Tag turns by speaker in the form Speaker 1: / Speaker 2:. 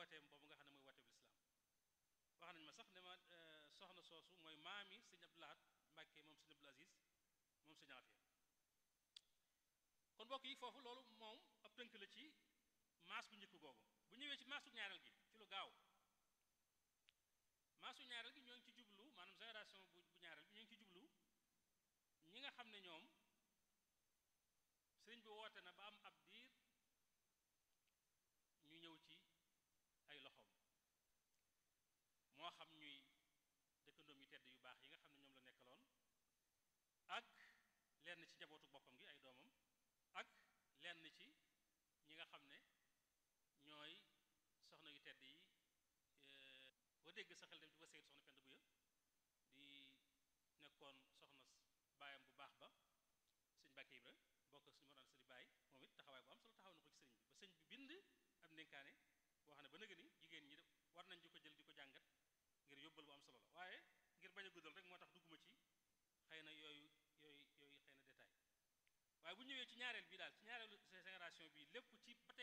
Speaker 1: wooteem boobu nga xam ne mooy wooteeb lislaam wax nañ ma sax ne ma soxna soosu mooy maami sëñ Abdou Lahad Mbàkke moom sëñ Abdul Aziz moom sëñ Afia kon mbokk yi foofu loolu moom ab tënk la ci maas bu njëkk googu bu ñëwee ci maasu ñaareel gi ci lu gaaw maasu ñaareel gi ñoo ngi ci jublu maanaam génération bu bu ñaareel bi ñoo ngi ci jublu ñi nga xam ne ñoom sëriñ bi woote na ba am ab diir ñu ñëw ci ay loxoom moo xam ñuy dëkkandoom yu tedd yu baax yi nga xam ne ñoom la nekkaloon ak lenn ci njabootu boppam gi ay doomam ak lenn ci ñi nga xam ne ñooy soxna yu tedd yi boo dégg sa xel dem ci ba seytu soxna Penda Buya di nekkoon soxna baayam bu baax ba sëñ Mbàkke Ibra bokk suñu mor an sëri baay moom it taxawaay bu am solo taxaw na ko ci sëriñ bi ba sëñ bi bind ab ndénkaane boo xam ne ba nëga ni jigéen ñi war nañ di ko jël di ko jàngat ngir yóbbal bu am solo la waaye ngir bañ a guddal rek moo tax dugguma ci xëy na yooyu yooyu yooyu xëy na détail waaye bu ñëwee ci ñaareel bi daal ci ñaareelu génération bi lépp ci ba